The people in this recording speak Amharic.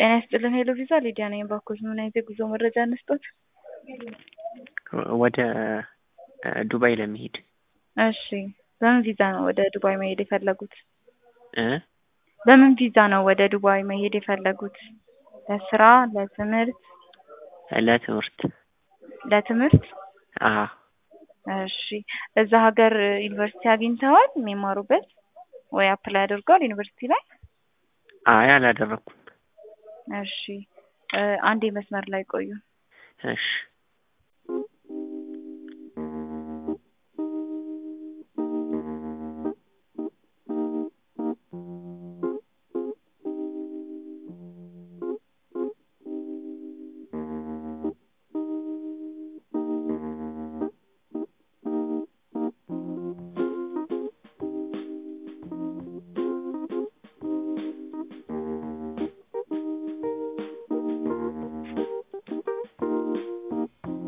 ጤና ይስጥልን ሄሎ ቪዛ ሊዲያ ነኝ። ባኮች ምን አይነት የጉዞ መረጃ እንስጦት? ወደ ዱባይ ለመሄድ እሺ በምን ቪዛ ነው ወደ ዱባይ መሄድ የፈለጉት? እ በምን ቪዛ ነው ወደ ዱባይ መሄድ የፈለጉት? ለስራ፣ ለትምህርት? ለትምህርት ለትምህርት? አዎ እሺ እዛ ሀገር ዩኒቨርሲቲ አግኝተዋል የሚማሩበት ወይ አፕላይ አድርገዋል ዩኒቨርሲቲ ላይ? አይ አላደረኩም። እሺ አንዴ መስመር ላይ ቆዩ። እሺ